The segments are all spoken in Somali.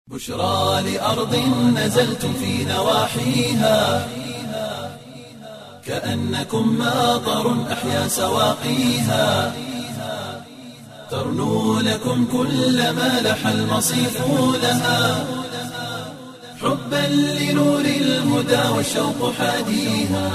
بشرى لأرض نزلتم في نواحيها كأنكم ماطر أحيا سواقيها ترنو لكم كل ما لح المصيف لها حبا لنور الهدى والشوق حاديها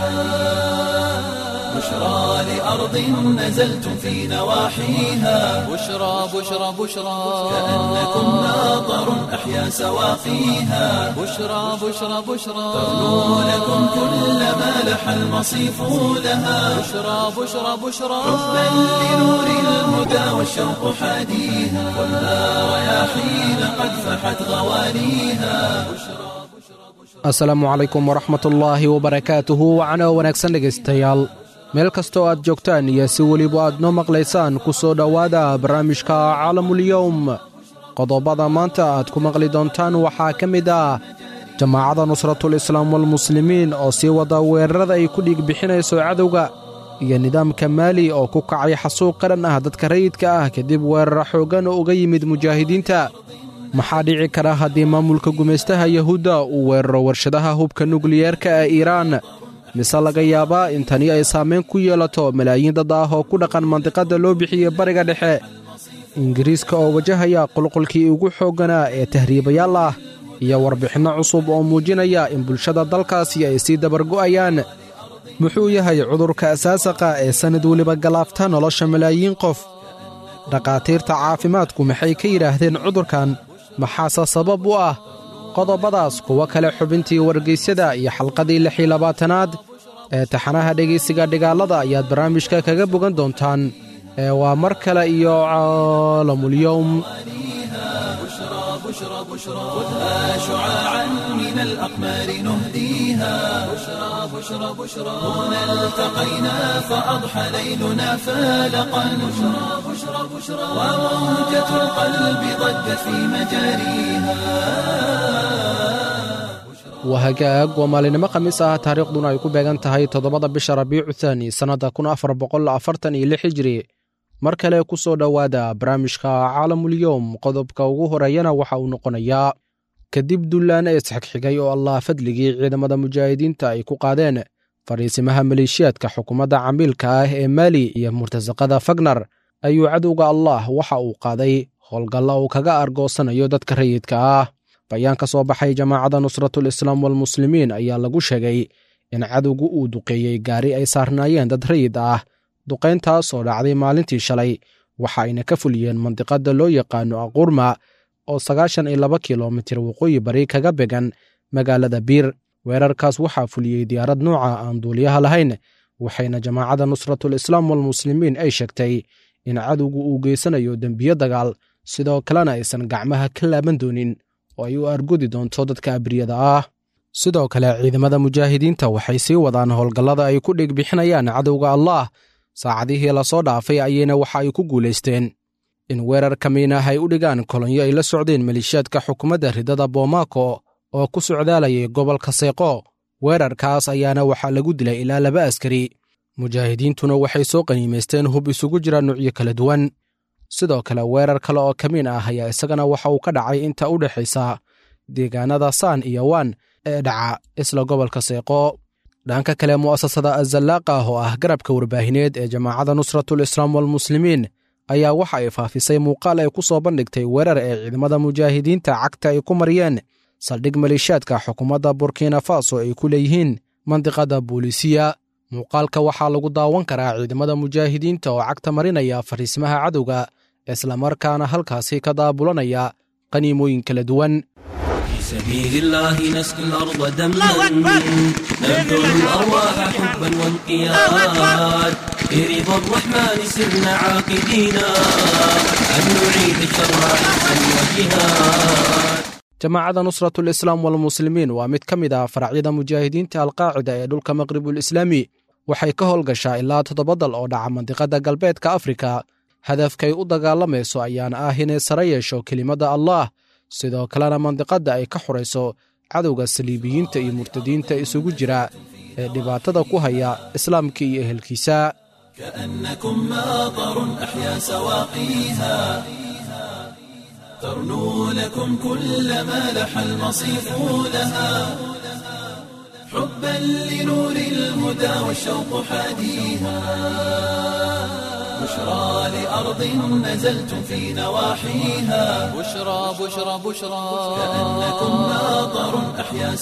بشرى لأرض نزلتم في نواحيها بشرى بشرى بشرى كأنكم ماطر أحيا سواقيها بشرى بشرى بشرى ترنو لكم كل ما لح المصيف لها بشرى بشرى بشرى حبا لنور الهدى والشوق حاديها والنار رياحين قد فحت غوانيها asalaamu calaykum waraxmatullaahi wabarakaatuhu wacno wanaagsan dhegaystayaal meel kastoo aad joogtaan iyo si weliba aad noo maqlaysaan ku soo dhowaada barnaamijka caalamulyowm qodobada maanta aad ku maqli doontaan waxaa ka mid ah jamaacadda nusratul islaam walmuslimiin oo sii wada weerarada ay ku dhiig bixinayso cadowga iyo nidaamka maali oo ku kacay xasuuq qaran ah dadka rayidka ah kadib weerara xooggan oo uga yimid mujaahidiinta maxaa dhici kara haddii maamulka gumaystaha yahuudda uu weeraro warshadaha hubka nukliyeerka ee iiraan mise laga yaabaa in tani ay saamayn ku yeelato malaayiin dad ah oo ku dhaqan mandiqadda loo bixiye bariga dhexe ingiriiska oo wajahaya qulqulkii ugu xoogganaa ee tahriibayaal ah iyo warbixinno cusub oo muujinaya in bulshada dalkaasi ay sii dabargo'ayaan muxuu yahay cudurka asaasaqa ee sannad weliba galaafta nolosha malaayiin qof dhakhaatiirta caafimaadku maxay ka yidhaahdeen cudurkan maxaase sabab u ah qodobadaas kuwo kale xubintii wargeysyada iyo xalqadii lix iyo labaatanaad ee taxanaha dhegaysiga dhigaalada ayaad barnaamijka kaga bogan doontaan ee waa mar kale iyo caalamulyowm بشرى بشرى خذها شعاعا من الأقمار نهديها بشرى بشرى بشرى هنا التقينا فأضحى ليلنا فالقا بشرى بشرى بشرى وموجة القلب ضجت في مجاريها waa hagaag waa maalinimo khamiis ah taariikhduna ay ku beegan tahay toddobada bisha rabiicu thaani sannadda kun afar boqol afartan iyo lix hijri mar kale ku soo dhowaada barnaamijka caalamulyowm qodobka ugu horeeyana waxa uu noqonayaa kadib dullaana isxigxigay oo allah fadligii ciidamada mujaahidiinta ay ku qaadeen fariisimaha maleeshiyaadka xukuumadda camiilka ah ee maali iyo murtasaqada fagnar ayuu cadowga allah waxa uu qaaday howlgalla uu kaga argoosanayo dadka rayidka ah bayaan ka soo baxay jamaacadda nusratul islaam walmuslimiin ayaa lagu sheegay in cadowgu uu duqeeyey gaari ay saarnaayeen dad rayid ah duqayntaas oo dhacday maalintii shalay waxa ayna ka fuliyeen mandiqadda loo yaqaano aqurma oo sagaashan iyo laba kilomitir waqooyi bari kaga began magaalada biir weerarkaas waxaa fuliyey diyaarad nooca aan duuliyaha lahayn waxayna jamaacadda nusratul islaam walmuslimiin ay sheegtay in cadowgu uu geysanayo dembiyo dagaal sidoo kalena aysan gacmaha ka laaban doonin oo ay u argudi doonto dadka abriyada ah sidoo kale ciidamada mujaahidiinta waxay sii wadaan howlgallada ay ku dhig bixinayaan cadowga allah saacadihii lasoo dhaafay ayayna waxa ay ku guulaysteen in weerar kamiinah ay u dhigaan kolonyo ay la socdeen maleeshiyaadka xukuumadda ridada boomako oo ku socdaalayay gobolka seeqo weerarkaas ayaana waxaa lagu dilay ilaa laba askari mujaahidiintuna waxay soo qaniimaysteen hub isugu jira nuucyo kala duwan sidoo kale weerar kale oo kamiin ah ayaa isagana waxa uu ka dhacay inta u dhexaysa deegaanada saan iyo waan ee dhaca isla gobolka seeqo dhanka kale mu'asasada azallaaqa ah oo ah garabka warbaahineed ee jamaacadda nusratul islaam walmuslimiin ayaa waxa ay faafisay muuqaal ay ku soo bandhigtay weerar ee ciidamada mujaahidiinta cagta ay ku mariyeen saldhig maleeshiyaadka xukuumadda burkina faso ay ku leeyihiin mandiqada boolisiya muuqaalka waxaa lagu daawan karaa ciidamada mujaahidiinta oo cagta marinaya fariisimaha cadowga islamarkaana halkaasi ka daabulanaya qaniimooyin kala duwan في سبيل الله نسقي الأرض دما نبذل الأرواح حبا وانقياد برضا الرحمن سرنا عاقدينا أن نعيد الشر عزا وجهاد jamaacadda nusratul islaam walmuslimiin waa mid ka mid ah faracyada mujaahidiinta alqaacida ee dhulka maqribul islaami waxay ka howlgashaa ilaa toddoba dal oo dhaca mandiqadda galbeedka afrika hadafkay u dagaalamayso ayaana ah inay sare yeesho kelimadda allah sidoo kalena mandiqadda ay ka xurayso cadowga saliibiyiinta iyo murtadiinta isugu jira ee dhibaatada ku haya islaamka iyo ehelkiisa كأنكم ماطر أحيا سواقيها ترنو لكم كل ما لح المصيف لها حبا لنور الهدى والشوق حاديها بشرى لأرض نزلتم في نواحيها بشرى بشرى بشرى كأنكم ناظر أحيا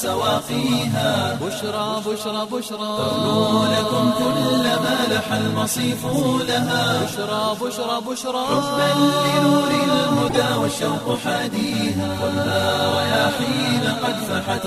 سواقيها بشرى بشرى بشرى ترنو لكم كل ما لح المصيف لها بشرى بشرى بشرى حبا لنور الهدى والشوق حاديها والنار رياحين قد فحت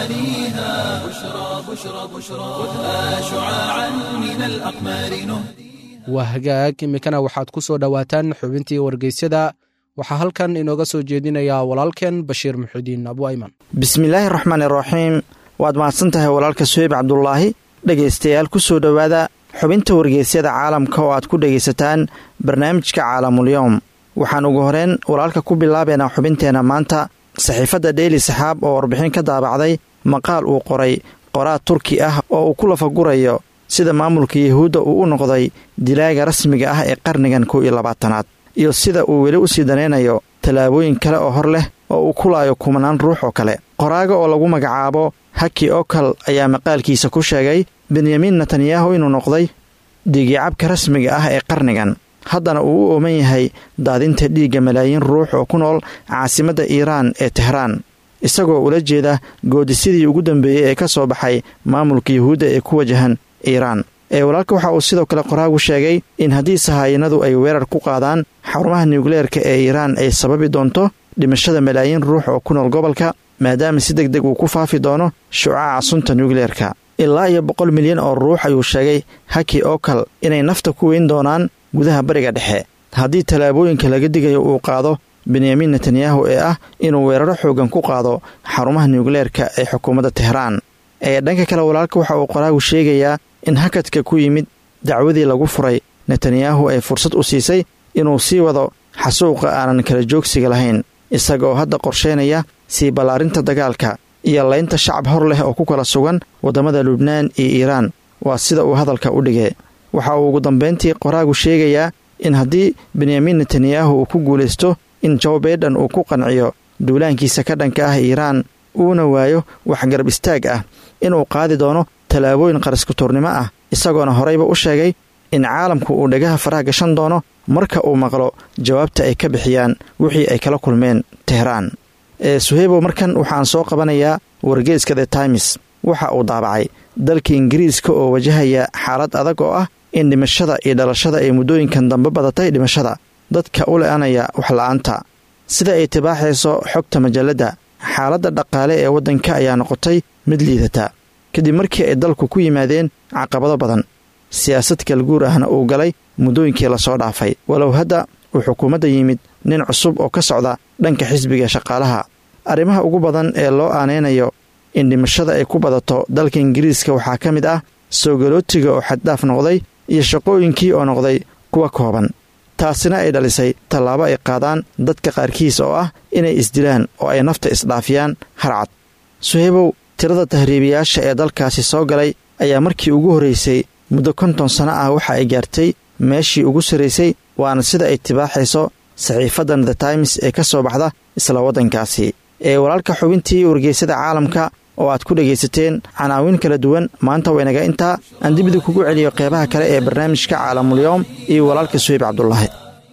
غواليها بشرى بشرى بشرى خذها شعاعا من الأقمار نهدي waa hagaag iminkana waxaad ku soo dhowaataan xubintii wargeysyada waxaa halkan inooga soo jeedinayaa walaalkeen bashiir muxudiin abu ayman bismillaahi raxmaani raxiim waad mahadsan tahay walaalka suheyb cabdulaahi dhegaystayaal ku soo dhowaada xubinta wargeysyada caalamka oo aad ku dhegaysataan barnaamijka caalamulyoom waxaan ugu horeen walaalka ku bilaabaynaa xubinteenna maanta saxiifadda dheyli saxaab oo warbixin ka daabacday maqaal uu qoray qoraad turki ah oo uu ku lafagurayo sida maamulka yuhuudda uu u noqday dilaaga rasmiga ah ee qarnigan kow iyo labaatanaad iyo sida uu weli u sii danaynayo tallaabooyin kale oo hor leh oo uu ku laayo kumanaan ruux oo kale qoraaga oo lagu magacaabo haki okal ayaa maqaalkiisa ku sheegay benyamin netanyahu inuu noqday dhiigicabka rasmiga ah ee qarnigan haddana uu u ooman yahay daadinta dhiigga malaayiin ruux oo ku nool caasimadda iiraan ee tehraan isagoo ula jeeda goodisidii ugu dambeeyey ee ka soo baxay maamulka yuhuudda ee ku wajahan iiraan ee walaalka waxa uu sidoo kale qoraagu sheegay in haddii sahaayinadu ay weerar ku qaadaan xarumaha nuukleerka ee iiraan ay sababi doonto dhimashada malaayiin ruux oo ku nool gobolka maadaama si deg deg uu ku faafi doono shucaaca sunta nuukleerka ilaa iyo boqol milyan oo ruux ayuu sheegay haki okal inay nafta ku weyn doonaan gudaha bariga dhexe haddii tallaabooyinka laga digayo uu qaado benyamin netanyahu ee ah inuu weeraro xoogan ku qaado xarumaha nuukleerka ee xukuumadda tehraan ee dhanka kale walaalka waxa uu qoraagu sheegayaa in hakadka ku yimid dacwadii lagu furay netanyahu ay fursad u siisay inuu sii wado xasuuqa aanan kala joogsiga lahayn isagaoo hadda qorsheynaya sii ballaarinta dagaalka iyo laynta shacab hor leh oo ku kala sugan waddamada lubnaan iyo iiraan waa sida uu hadalka u dhigay waxa uu ugu dambayntii qoraagu sheegayaa in haddii benyamin netanyahu uu ku guulaysto in joe baiden uu ku qanciyo duulaankiisa ka dhanka ah iiraan uuna waayo wax garab istaag ah inuu qaadi doono tallaabooyin qaraskutuurnimo ah isagoona horeyba u sheegay in caalamku uu dhagaha faraha gashan doono marka uu maqlo jawaabta ay ka bixiyaan wixii ay kala kulmeen tehraan ee suheybow markan waxaan soo qabanayaa wargeeska the times waxa uu daabacay dalka ingiriiska oo wajahaya xaalad adag oo ah in dhimashada iyo dhalashada ay muddooyinkan dambe badatay dhimashada dadka u le-anaya waxla-aanta sida ay tibaaxayso xogta majalladda xaaladda dhaqaale ee waddanka ayaa noqotay mid liidata kadib markii ay dalku ku yimaadeen caqabado badan siyaasad kalguur ahna uu galay muddooyinkii lasoo dhaafay walow hadda uu xukuumadda yimid nin cusub oo ka socda dhanka xisbiga shaqaalaha arrimaha ugu badan ee loo aanaynayo in dhimashada ay ku badato dalka ingiriiska waxaa ka mid ah soogalootiga oo xaddhaaf noqday iyo shaqooyinkii oo noqday kuwa kooban taasina ay dhalisay tallaabo ay qaadaan dadka qaarkiis oo ah inay isdilaan oo ay nafta isdhaafiyaan harcad suheybow tirada tahriibiyaasha ee dalkaasi soo galay ayaa markii ugu horraysay muddo konton sano ah waxa ay gaartay meeshii ugu sarraysay waana sida ay tibaaxayso saxiifaddan the times ee ka soo baxda isla waddankaasi ee walaalka xubintii wargeysada caalamka oo aad ku dhegaysateen canaawin kala duwan maanta waynaga intaa aan dibida kugu celiyo qeybaha kale ee barnaamijka caalamulyoom iyo walaalka suheyb cabdulaahi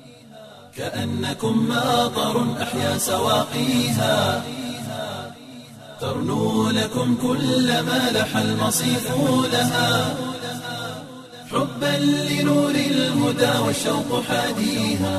كأنكم ماطر أحيا سواقيها ترنو لكم كل ما لح المصيف لها حبا لنور الهدى والشوق حاديها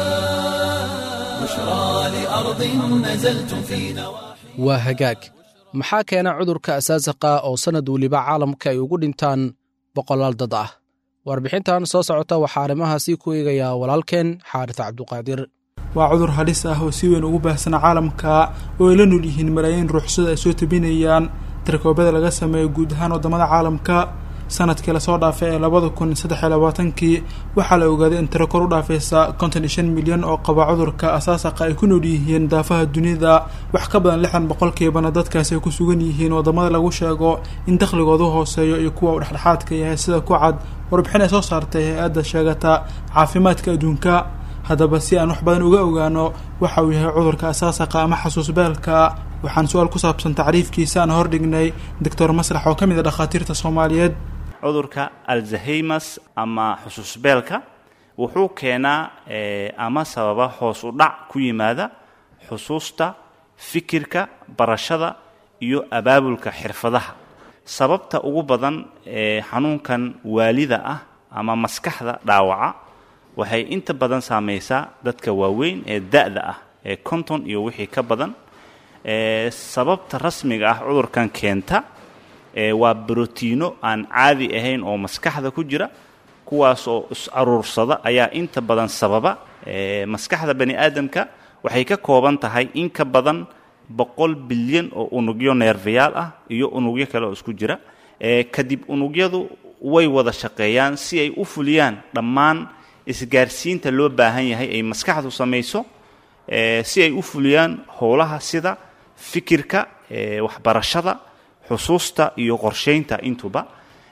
بشرى لأرض نزلتم في نواحي waa hagaag maxaa keena cudurka asaasaqa oo sannad weliba caalamka ay ugu dhintaan boqolaal dad ah warbixintan soo socota waxaa arrimahaasi ku eegayaa walaalkeen xaaris cabduqaadir waa cudur halis ah oo si weyn ugu baahsana caalamka oo ay la nool yihiin malaayiin ruuxsada ay soo tabinayaan tirakoobada laga sameeyo guud ahaan waddamada caalamka sanadkii lasoo dhaafay ee labada kun saddex iyo labaatankii waxaa la ogaaday in tiro kor u dhaafaysa konton iyo shan milyan oo qaba cudurka asaasaqa ay ku nool yihiin daafaha dunida wax ka badan lixdan boqolkiibana dadkaasi ay ku sugan yihiin waddamada lagu sheego in dakhligoodu hooseeyo iyo kuwa uu dhexdhexaadka yahay sida ku cad warbixin ay soo saartay hay-adda sheegata caafimaadka adduunka haddaba si aan wax badan uga ogaano waxa uu yahay cudurka asaasaqa ama xasuusbeelka waxaan su-aal ku saabsan tacriifkiisa aan hordhignay doctor maslax oo ka mid a dhakhaatiirta soomaaliyeed cudurka alzaheimas ama xusuusbeelka wuxuu keenaa ama sababa hoos u dhac ku yimaada xusuusta fikirka barashada iyo abaabulka xirfadaha sababta ugu badan ee xanuunkan waalida ah ama maskaxda dhaawaca waxay inta badan saamaysaa dadka waaweyn ee da-da ah ee konton iyo wixii ka badan sababta rasmiga ah cudurkan keenta waa brotiino aan caadi ahayn oo maskaxda ku jira kuwaas oo is-aruursada ayaa inta badan sababa maskaxda bani aadamka waxay ka kooban tahay in ka badan boqol bilyan oo unugyo neerfayaal ah iyo unugyo kale oo isku jira kadib unugyadu way wada shaqeeyaan si ay u fuliyaan dhammaan isgaarsiinta loo baahan yahay ay maskaxdu samayso si ay u fuliyaan howlaha sida fikirka waxbarashada xusuusta iyo qorsheynta intuba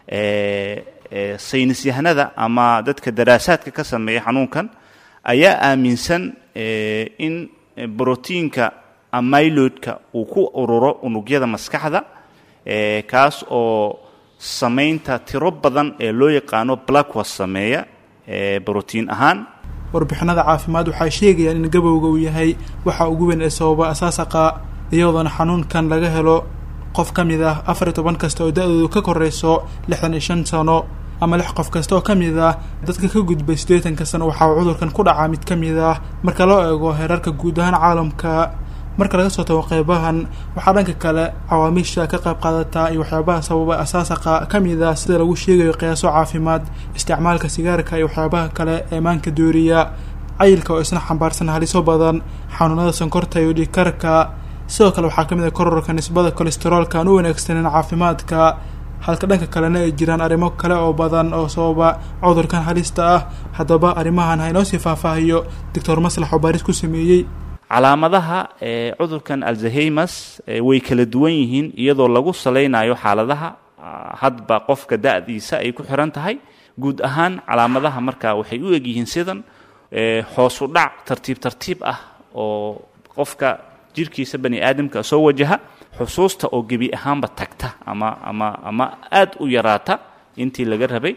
saynisyahanada ama dadka daraasaadka ka sameeya xanuunkan ayaa aaminsan in brotiinka amyloidka uu ku ururo unugyada maskaxda kaas oo samaynta tiro badan ee loo yaqaano blackwas sameeya brotiin ahaan warbixinada caafimaad waxay sheegayaan in gabowga uu yahay waxa ugu weyn ee sababa asaasaqa iyadoona xanuunkan laga helo qof ka mid ah afar iyo toban kasta oo da-doodu ka koreyso lixdan iyo shan sano ama lix qof kasta oo ka mid ah dadka ka gudbay siddeetanka sano waxaa cudurkan ku dhacaa mid ka mid ah marka loo eego heerarka guud ahaan caalamka marka laga soo tago qeybahan waxaa dhanka kale cawaamiisha ka qayb qaadataa iyo waxyaabaha sababa asaasaqa ka mid ah sida lagu sheegayo qiyaaso caafimaad isticmaalka sigaarka iyo waxyaabaha kale ee maanka dooriya cayilka oo isna xambaarsan haliso badan xanuunada sonkorta iyo dhiigkarka sidoo kale waxaa ka mid ah kororka nisbada kolesteroolka aan u wanaagsaneyn caafimaadka halka dhanka kalena ay jiraan arrimo kale oo badan oo sababa cudurkan halista ah haddaba arrimahan ha inoo sii faahfaahiyo doctor maslax oo baaris ku sameeyey calaamadaha ee cudurkan alzaheimas way kala duwan yihiin iyadoo lagu salaynayo xaaladaha hadba qofka da-diisa ay ku xiran tahay guud ahaan calaamadaha markaa waxay u egyihiin sidan hoosu dhac tartiib tartiib ah oo qofka jirkiisa bani aadamka soo wajaha xusuusta oo gebi ahaanba tagta ama ama ama aada u yaraata intii laga rabay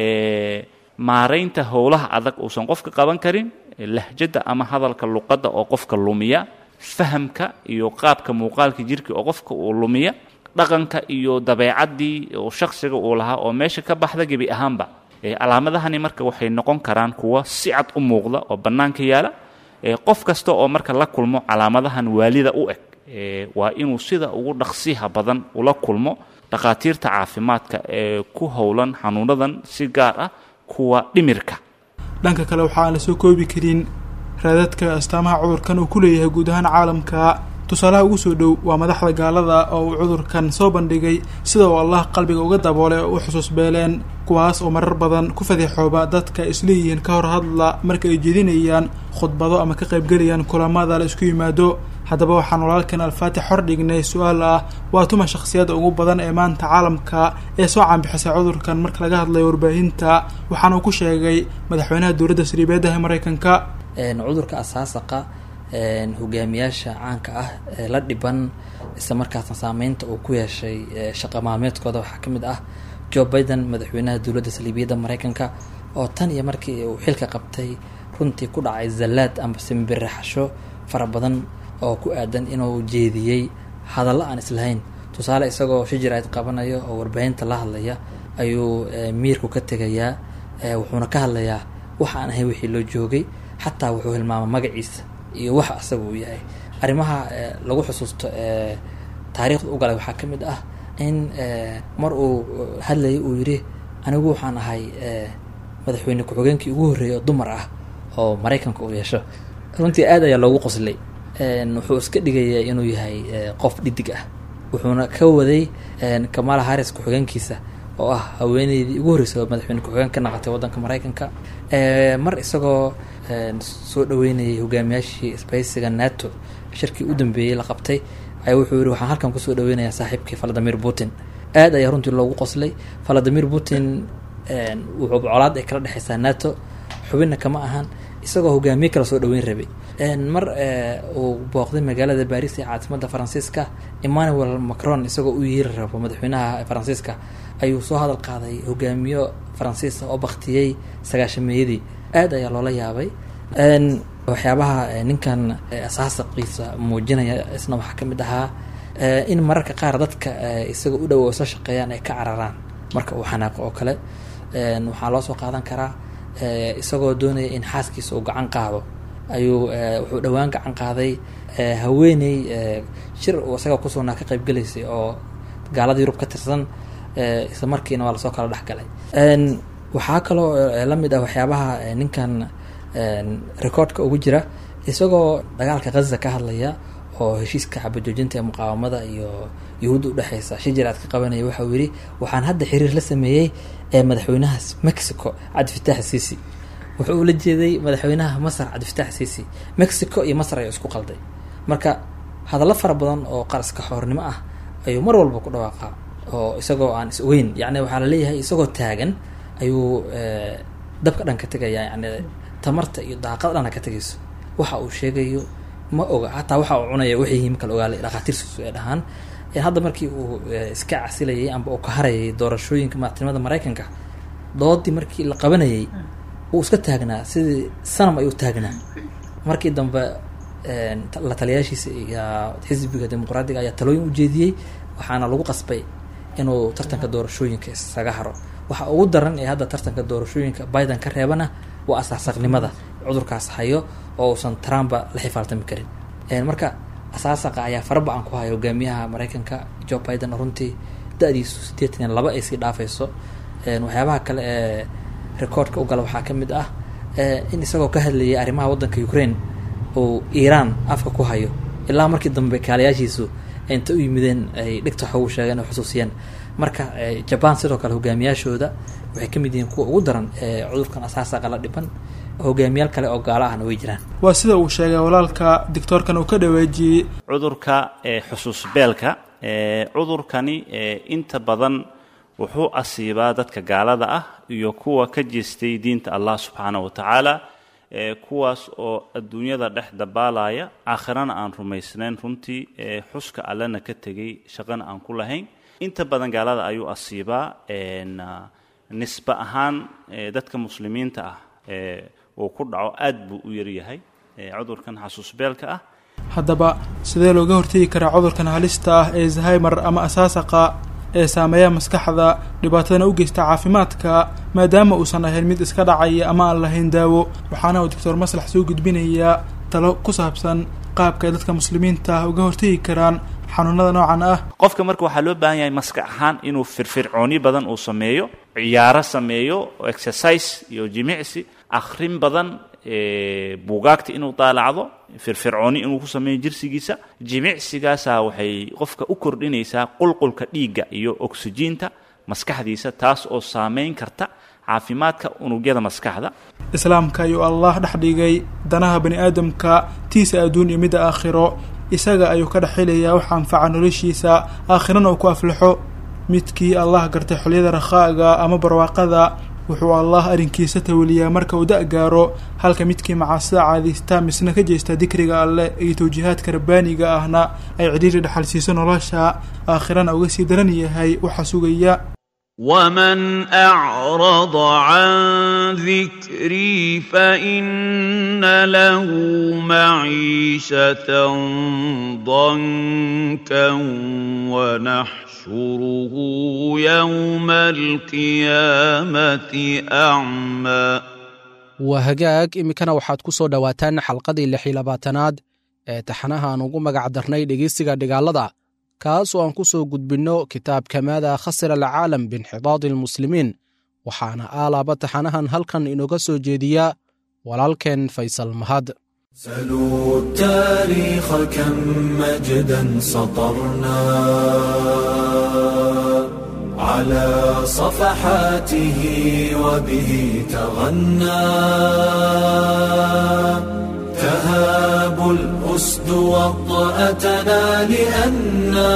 maaraynta howlaha adag uusan qofka qaban karin lahjadda ama hadalka luqadda oo qofka lumiya fahamka iyo qaabka muuqaalka jirka oo qofka uu lumiya dhaqanka iyo dabeecaddii oo shaksiga uu lahaa oo meesha ka baxda gebi ahaanba calaamadahani marka waxay noqon karaan kuwa si cad u muuqda oo bannaanka yaala qof kasta oo marka la kulmo calaamadahan waalida u eg waa inuu sida ugu dhaqsiha badan ula kulmo dhakhaatiirta caafimaadka ee ku howlan xanuunadan si gaar ah kuwa dhimirka dhanka kale waxa aan lasoo koobi karin raadadka astaamaha cudurkan uu ku leeyahay guud ahaan caalamka tusaalaha ugu soo dhow waa madaxda gaalada oo uu cudurkan soo bandhigay sida uu allah qalbiga uga daboolay oo u xusuus beeleen kuwaas oo marar badan ku fadeexooba dadka isleeyihiin ka hor hadla marka ay jedinayaan khudbado ama ka qaybgelayaan kulamada la isku yimaado haddaba waxaan walaalkan alfaatix hor dhignay su-aal ah waa tuma shakhsiyadda ugu badan ee maanta caalamka ee soo caanbixisay cudurkan marka laga hadlayo warbaahinta waxaana uu ku sheegay madaxweynaha dowladda sariibeedaha maraykanka cudurka asaasaqa hogaamiyaasha caanka ah ee la dhiban isla markaasna saameynta uu ku yeeshay shaqa maalmeedkooda waxaa ka mid ah joe biden madaxweynaha dowladda saliibiyadda maraykanka oo tan iyo markii uu xilka qabtay runtii ku dhacay zallaad ama simbiraxasho fara badan oo ku aadan inuu jeediyey hadallo aan islahayn tusaale isagoo shijiraad qabanayo oo warbaahinta la hadlaya ayuu miirku ka tegayaa wuxuuna ka hadlayaa waxa aan ahay wixii loo joogay xataa wuxuu hilmaama magaciisa iyo waxa asaga uu yahay arrimaha lagu xusuusto taariikhda u galay waxaa ka mid ah in mar uu hadlayay uu yidhi anigu waxaan ahay madaxweyne ku-xigeenkii ugu horreeyay oo dumar ah oo maraykanka uu yeesho runtii aad ayaa loogu qoslay wuxuu iska dhigaya inuu yahay qof dhidig ah wuxuuna ka waday kamala harris ku-xigeenkiisa oo ah haweeneydii ugu horreysay oo madaxweyne ku-xigeen ka naqatay waddanka maraykanka mar isagoo soo dhaweynayay hogaamiyaashii isbaysiga nato shirkii u dambeeyey la qabtay ayaa wuxuu yihi waxaan halkan kusoo dhaweynayaa saaxiibkii valadimir putin aad ayaa runtii loogu qoslay valadimir putin wuxuu colaad ay kala dhexeysaa nato xubinna kama ahan isagoo hogaamiye kala soo dhaweyn rabay mar uu booqday magaalada baris ee caasimadda faransiiska emmanuel macron isagoo u yeeri rabo madaxweynaha faransiiska ayuu soo hadal qaaday hogaamiyo faransiisa oo baktiyey sagaashameeyadii aad ayaa loola yaabay waxyaabaha ninkan asaasaqiisa muujinaya isna waxaa ka mid ahaa in mararka qaar dadka isaga u dhow oo soo shaqeeyaan ay ka cararaan marka uu xanaaqo oo kale waxaa loo soo qaadan karaa isagoo doonaya in xaaskiisa uu gacan qaado ayuu wuxuu dhowaan gacan qaaday haweeney shir uu isaga kusugnaa ka qayb gelaysay oo gaalada yurub ka tirsan isla markiina waa lasoo kala dhexgalay waxaa kaloo lamid ah waxyaabaha ninkan recordka ugu jira isagoo dagaalka ghaza ka hadlaya oo heshiiska xabajoojinta ee muqaawamada iyo yuhuudda udhexeysa shijiraad ka qabanaya waxauu yidhi waxaan hadda xiriir la sameeyey ee madaxweynaha mexico cabdifitaax siisi wuxuu ula jeeday madaxweynaha masar cabdifitaax siisi mexico iyo masar ayaa isku qalday marka hadallo fara badan oo qaraska xoornimo ah ayuu mar walba ku dhawaaqaa oo isagoo aan is ogeyn yani waxaa laleeyahay isagoo taagan ayuu dabka dhan ka tegaya yani tamarta iyo daaqada dhana ka tegayso waxa uu sheegayo ma oga hataa waxa uu cunaya wixii yihiin kala ogaala dhakhaatiirtiisu ay dhahaan hadda markii uu iska casilayay amba uu ka harayay doorashooyinka madaxtinimada maraykanka doodii markii la qabanayay wuu iska taagnaa sidii sanam ayuu taagnaa markii dambe la taliyaashiisa iyo xisbiga dimuqraadiga ayaa talooyin ujeediyey waxaana lagu qasbay inuu tartanka doorashooyinka isaga haro waxa ugu daran ee hadda tartanka doorashooyinka biden ka reebana waa asaasaqnimada cudurkaas hayo oo uusan trumpa la xifaaltami karin marka asaasaqa ayaa faraba-an ku haya hogaamiyaha maraykanka joe biden runtii da-diisu siddeetan iyo laba ay sii dhaafayso waxyaabaha kale ee recordka u gala waxaa ka mid ah in isagoo ka hadlayay arrimaha waddanka ukraine uu iiraan afka ku hayo ilaa markii dambe kaalayaashiisu inta u yimideen ay dhigta wax ugu sheegeen oo xusuusiyeen marka jaban sidoo kale hogaamiyaashooda waxay ka mid yihiin kuwa ugu daran ee cudurkan asaasaqa la dhiban hogaamiyaal kale oo gaalo ahna way jiraan waa sida uu sheegay walaalka doctoorkan uu ka dhawaajiyey cudurka xusuusbeelka cudurkani inta badan wuxuu asiibaa dadka gaalada ah iyo kuwa ka jeestay diinta allah subxaana wa tacaala kuwaas oo adduunyada dhex dabaalaya aakhirana aan rumaysnayn runtii xuska allena ka tegay shaqana aan ku lahayn inta badan gaalada ayuu asiibaa nisbe ahaan dadka muslimiinta ah uu ku dhaco aad buu u yaryahay cudurkan xasuusbeelka ah haddaba sidee looga hortegi karaa cudurkan halista ah ee zahaymer ama asaasaqa ee saameeya maskaxda dhibaatadana u geysta caafimaadka maadaama uusan ahayn mid iska dhacaya ama aan lahayn daawo waxaana uu doctor maslax soo gudbinayaa talo ku saabsan qaabka ay dadka muslimiinta ah uga hortegi karaan xanuunada noocan ah qofka marka waxaa loo baahan yahay maskax ahaan inuu firfircooni badan uu sameeyo ciyaaro sameeyo exercise iyo jimicsi akhrin badan buugaagta inuu daalacdo firfircooni inuu ku sameeyo jirsigiisa jimicsigaasaa waxay qofka u kordhinaysaa qulqulka dhiigga iyo oksijiinta maskaxdiisa taas oo saameyn karta caafimaadka unugyada maskaxda islaamka ayuu allah dhex dhigay danaha bani aadamka tiisa adduun iyo midda aakhiro isaga ayuu ka dhex helayaa wax anfaca noloshiisa aakhirana uu ku aflaxo midkii allah gartay xolyada rakhaaga ama barwaaqada wuxuu allah arrinkiisa tawaliyaa marka uu da- gaaro halka midkii macaasida caadaysta misna ka jeesta dikriga alleh iyo tawjiihaadka rabbaaniga ahna ay cidhiiri dhexal siiso nolosha aakhirana uga sii daran yahay waxa sugaya ومن أعرض عن ذكري فإن له معيشة ضنكا ونحشره يوم القيامة أعمى waa hagaag iminkana waxaad ku soo dhowaataan xalqadii lix iyo labaatanaad ee taxanaha aan ugu magac darnay dhegeysiga dhigaalada kaas oo aan ku soo gudbinno kitaabka maada khasira alcaalam biinxidaadi almuslimiin waxaana aalaaba taxanahan halkan inooga soo jeediya walaalkeen faysal mahad سلوا التاريخ كم مجدا سطرنا على صفحاته وبه تغنى تهاب الأسد وطأتنا لأنا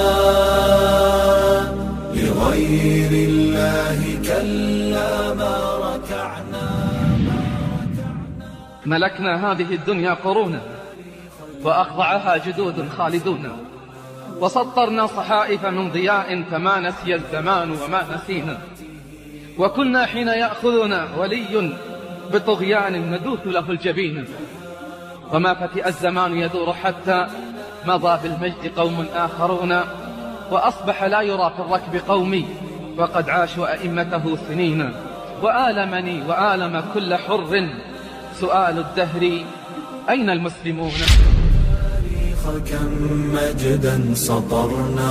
لغير الله كلا ما ركعنا ملكنا هذه الدنيا قرونا وأخضعها جدود خالدون وسطرنا صحائف من ضياء فما نسي الزمان وما نسينا وكنا حين يأخذنا ولي بطغيان ندوث له الجبين وما فتئ الزمان يدور حتى مضى بالمجد قوم آخرون وأصبح لا يرى في الركب قومي وقد عاشوا أئمته سنين وآلمني وآلم كل حر سؤال الدهر أين المسلمون كم مجدا سطرنا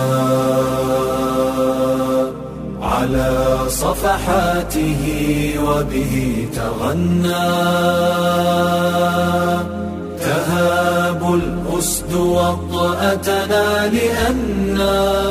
على صفحاته وبه تغنى تهاب الأسد وطأتنا لأننا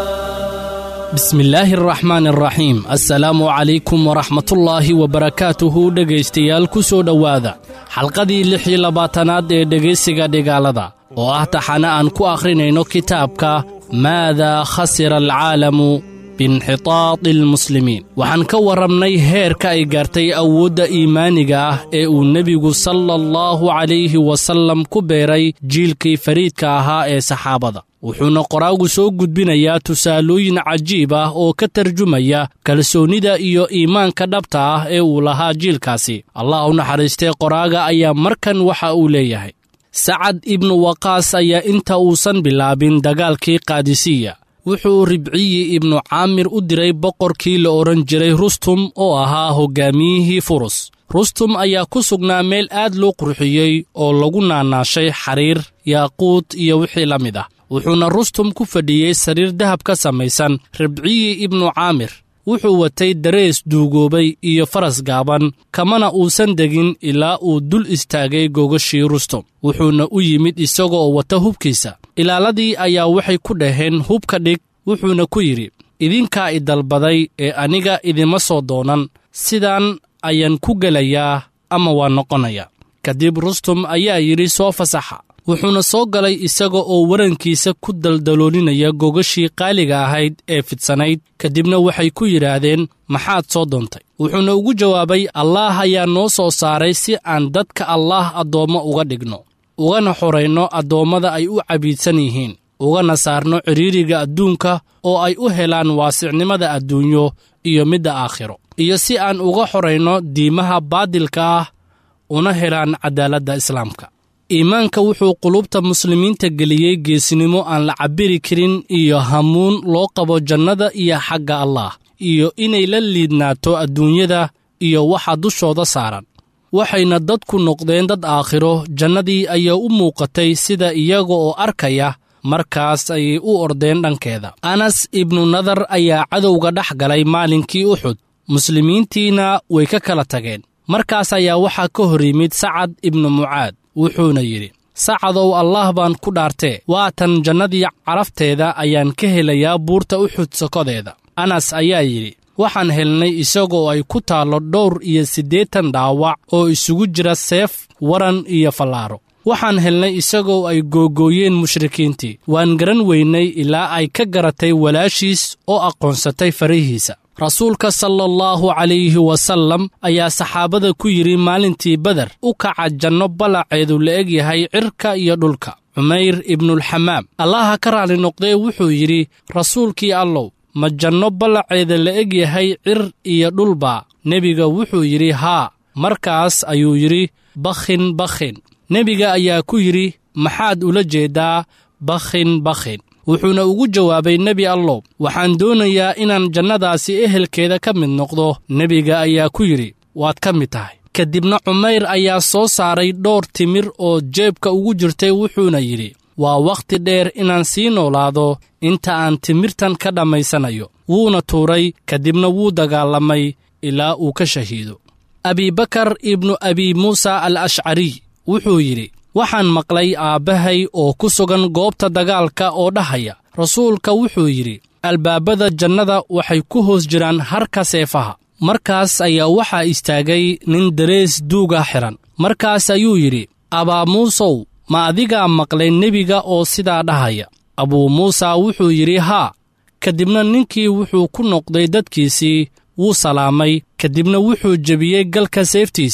بسم illaahi araxmaan araxiim assalaamu calaykum waraxmatullaahi wabarakaatuhu dhegaystayaal ku soo dhowaada xalqadii lix iyo labaatanaad ee dhegaysiga dhigaalada oo ah taxane aan ku akhrinayno kitaabka maadaa khasira alcaalamu biinxitaadi almuslimiin waxaan ka warramnay heerka ay gaartay awoodda iimaaniga ah ee uu nebigu sala allahu calayhi wasallam ku beeray jiilkii fariidka ahaa ee saxaabada wuxuuna qoraagu soo gudbinayaa tusaalooyin cajiib ah oo ka tarjumaya kalsoonnida iyo iimaanka dhabta ah ee uu lahaa jiilkaasi allah u naxariistay qoraaga ayaa markan waxa uu leeyahay sacad ibnu waqaas ayaa inta uusan bilaabin dagaalkii kaadisiya wuxuu ribciyi ibnu caamir u diray boqorkii la odhan jiray rustum oo ahaa hoggaamiyihii furus rustum ayaa ku sugnaa meel aad loo qurxiyey oo lagu naanaashay xariir yaaquud iyo wixii la mid ah wuxuuna rustum ku fadhiyey sariir dahab ka samaysan ribciyi ibnu caamir wuxuu watay darees duugoobay iyo faras gaaban kamana uusan degin ilaa uu dul istaagay gogashii rustum wuxuuna u yimid isagoo wata hubkiisa ilaaladii ayaa waxay ku dhaheen hubka dhig wuxuuna ku yidhi idinkaa i dalbaday ee aniga idima soo doonan sidaan ayaan ku gelayaa ama waa noqonaya kadib rustum ayaa yidhi soo fasaxa wuxuuna soo galay isaga oo warankiisa ku daldaloolinaya gogashii qaaliga ahayd ee fidsanayd kadibna waxay ku yidhaahdeen maxaad soo doontay wuxuuna ugu jawaabay allaah ayaa noo soo saaray si aan dadka allaah addoommo uga dhigno ugana xorayno addoommada ay u cabiidsan yihiin ugana saarno cidhiiriga adduunka oo ay u helaan waasicnimada adduunyo iyo midda aakhiro iyo si aan uga xorayno diimaha baadilka ah una helaan caddaaladda islaamka iimaanka wuxuu qulubta muslimiinta geliyey geesinimo aan la cabbiri karin iyo hamuun loo qabo jannada iyo xagga allaah iyo inay la liidnaato adduunyada iyo waxa dushooda saaran waxayna dadku noqdeen dad aakhiro jannadii ayaa u muuqatay sida iyaga oo arkaya markaas ayay u ordeen dhankeeda anas ibnu nadar ayaa cadowga dhex galay maalinkii uxud muslimiintiina way ka kala tageen markaas ayaa waxaa ka hor yimid sacad ibnu mucaad wuxuuna yidhi sacadow allaah baan ku dhaartee waatan jannadii carafteeda ayaan ka helayaa buurta uxud sokodeeda anas ayaa yidhi waxaan helnay isagoo ay ku taallo dhowr iyo siddeetan dhaawac oo isugu jira seef waran iyo fallaaro waxaan helnay isagoo ay googooyeen mushrikiintii waan garan weynay ilaa ay ka garatay walaashiis oo aqoonsatay farihiisa rasuulka sala allahu calayhi wasallam ayaa saxaabada ku yidhi maalintii beder u kaca janno ballaceedu la eg yahay cirka iyo dhulka cumayr ibnulxamaam allaha ka raali noqdee wuxuu yidhi rasuulkii allow ma janno ballaceeda la eg yahay cir iyo dhulbaa nebiga wuxuu yidhi haa markaas ayuu yidhi bakhin bakhin nebiga ayaa ku yidhi maxaad ula jeeddaa bakhin bakhin wuxuuna ugu jawaabay nebi allow waxaan doonayaa inaan jannadaasi ehelkeeda ka mid noqdo nebiga ayaa ku yidhi waad ka mid tahay kadibna cumayr ayaa soo saaray dhowr timir oo jeebka ugu jirtay wuxuuna yidhi waa wakhti dheer inaan sii noolaado inta aan timirtan ka dhammaysanayo wuuna tuuray kadibna wuu dagaalamay ilaa uu ka shahiido abibakar ibnu abi muusa al ashcariy wuxuu yidhi waxaan maqlay aabbahay oo ku sugan goobta dagaalka oo dhahaya rasuulka wuxuu yidhi albaabada jannada waxay ku hoos jiraan harka seefaha markaas ayaa waxaa istaagay nin darees duuga xidhan markaas ayuu yidhi abaa muusow ma adigaa maqlay nebiga oo sidaa dhahaya abuu muusa wuxuu yidhi haa kadibna ninkii wuxuu ku noqday dadkiisii wuu salaamay kadibna wuxuu jebiyey galka seeftiisa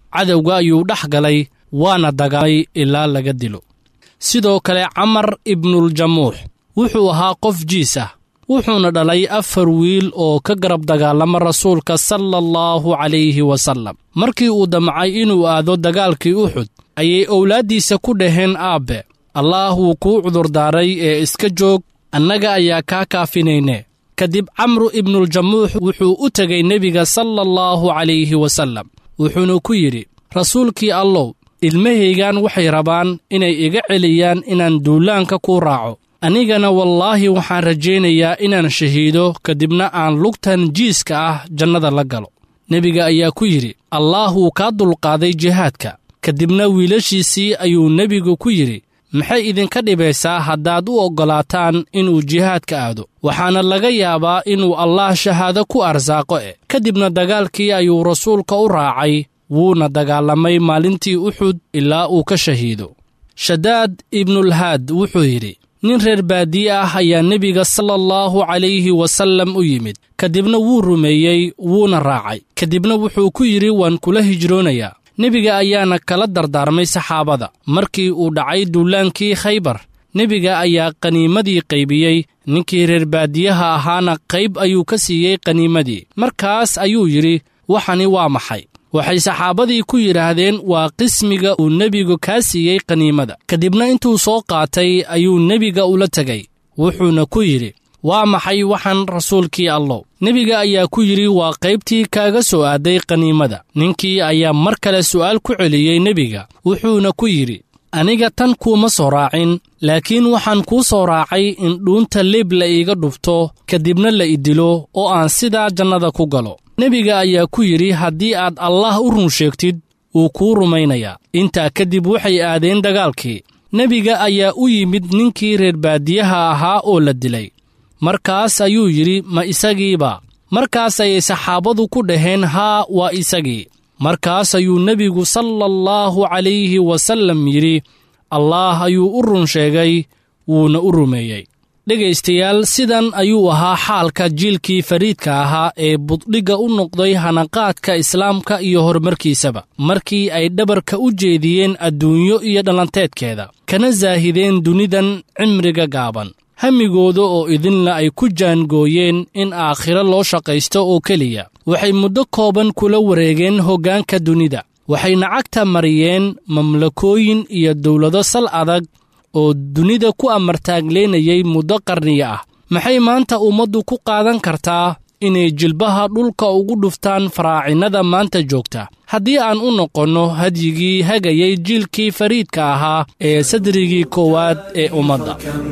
cadowga ayuu dhex galay waana dagaalay ilaa laga dilo sidoo kale camar ibnuljamuux wuxuu ahaa qof jiis ah wuxuuna dhalay afar wiil oo ka garab dagaalama rasuulka sala allahu calayhi wasallam markii uu damcay inuu aado dagaalkii uxud ayay owlaaddiisa ku dhaheen aabbe allaah wuu kuu cudurdaaray ee iska joog annaga ayaa kaa kaafinayne kadib camru ibnuljamuux wuxuu u tegay nebiga sala allahu calayhi wasallam wuxuuna ku yidhi rasuulkii allow ilmahaygan waxay rabaan inay iga celiyaan inaan duulaanka kuu raaco anigana wallaahi waxaan rajaynayaa inaan shahiido kadibna aan lugtan jiiska ah jannada la galo nebiga ayaa ku yidhi allaah wuu kaa dulqaaday jihaadka kadibna wiilashiisii ayuu nebigu ku yidhi maxay idinka dhibaysaa haddaad u oggolaataan inuu jihaadka aado waxaana laga yaabaa inuu allaah shahaado ku arsaaqo e kadibna dagaalkii ayuu rasuulka u raacay wuuna dagaalamay maalintii uxud ilaa uu ka shahiido shadaad ibnulhaad wuxuu yidhi nin reer baadiye ah ayaa nebiga sala allahu calayhi wasallam u yimid kadibna wuu rumeeyey wuuna raacay kadibna wuxuu ku yidhi waan kula hijroonayaa nebiga ayaana kala dardaarmay saxaabada markii uu dhacay duulaankii khaybar nebiga ayaa qaniimadii qaybiyey ninkii reer baadiyaha ahaana qayb ayuu ka siiyey qaniimadii markaas ayuu yidhi waxani waa maxay waxay saxaabadii ku yidhaahdeen waa qismiga uu nebigu kaa siiyey qaniimada kadibna intuu soo qaatay ayuu nebiga ula tegay wuxuuna ku yidhi waa maxay waxaan rasuulkii allow nebiga ayaa ku yidhi waa qaybtii kaaga soo aaday qaniimada ninkii ayaa mar kale su'aal ku celiyey nebiga wuxuuna ku yidhi aniga tan kuuma soo raacin laakiin waxaan kuu soo raacay in dhuunta leeb la iiga dhufto kadibna la idilo oo aan sidaa jannada ku galo nebiga ayaa ku yidhi haddii aad allaah u run sheegtid wuu kuu rumaynayaa intaa kadib waxay aadeen dagaalkii nebiga ayaa u yimid ninkii reer baadiyaha ahaa oo la dilay markaas ayuu yidhi ma isagiiba markaas ayay saxaabadu ku dhaheen haa waa isagii markaas ayuu nebigu sala allahu calayhi wasallam yidhi allaah ayuu u run sheegay wuuna u rumeeyey dhegaystayaal sidan ayuu ahaa xaalka jiilkii fariidka ahaa ee buddhigga u noqday hanaqaadka islaamka iyo horumarkiisaba markii ay dhabarka u jeediyeen adduunyo iyo dhallanteedkeeda kana saahideen dunidan cimriga gaaban hamigooda oo idinla ay ku jaangooyeen in aakhiro loo shaqaysto oo keliya waxay muddo kooban kula wareegeen hoggaanka dunida waxayna cagta mariyeen mamlakooyin iyo dowlado sal adag oo dunida ku amartaagleynayay muddo qarniya ah maxay maanta ummaddu ku qaadan kartaa inay jilbaha dhulka ugu dhuftaan faraacinnada maanta joogta haddii aan u noqonno hadyigii hagayay jiilkii fariidka ahaa ee sadrigii koowaad ee ummadda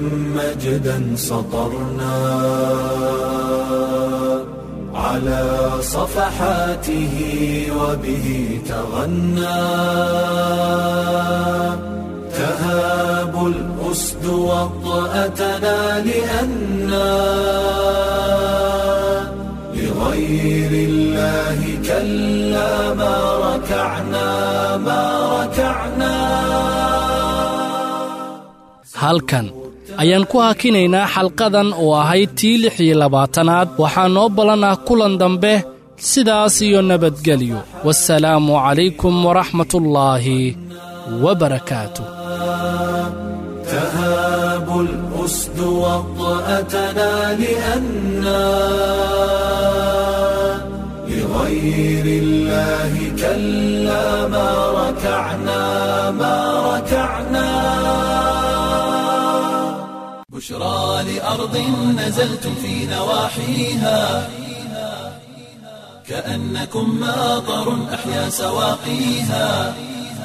على صفحاته وبه تغنى تهاب الأسد وطأتنا لأنا لغير الله كلا ما ركعنا ما ركعنا halkan ayaan ku hakinaynaa xalqadan oo ahayd tii lix iyo labaatanaad waxaa noo ballan ah kulan dambe sidaas iyo nabadgelyo wasalaamu calaykum waraxmatullaahi wabarakaatu تهاب الأسد وطأتنا لأنا لغير الله كلا ما ركعنا ما ركعنا بشرى لأرض نزلتم في نواحيها كأنكم ماطر أحيا سواقيها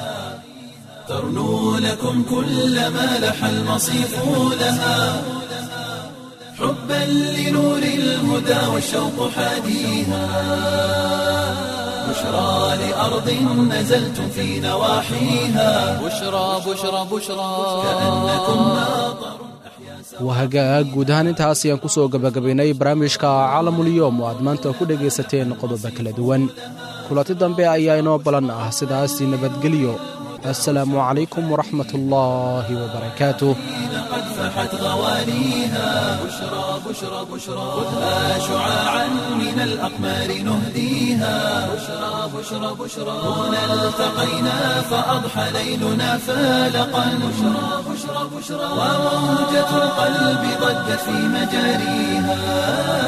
ترنو لكم كل ما لح المصيف لها حبا لنور الهدى والشوق حاديها بشرى لأرض نزلتم في نواحيها بشرى بشرى بشرى كأنكم ماطر wahagaag guud ahaan intaas ayaan ku soo gebagabaynay barnaamijka caalamulyoom oo aad maanta ku dhegaysateen qodobo kala duwan kulanti dambe ayaa inoo balan ah sidaasi nabadgelyo assalaamu calaykum waraxmat ullaahi wabarakaatuh قد فحت غواليها بشرى بشرى بشرى خذها شعاعا من الأقمار نهديها بشرى بشرى بشرى هنا التقينا فأضحى ليلنا فالقا بشرى بشرى بشرى وموجة القلب ضجت في مجاريها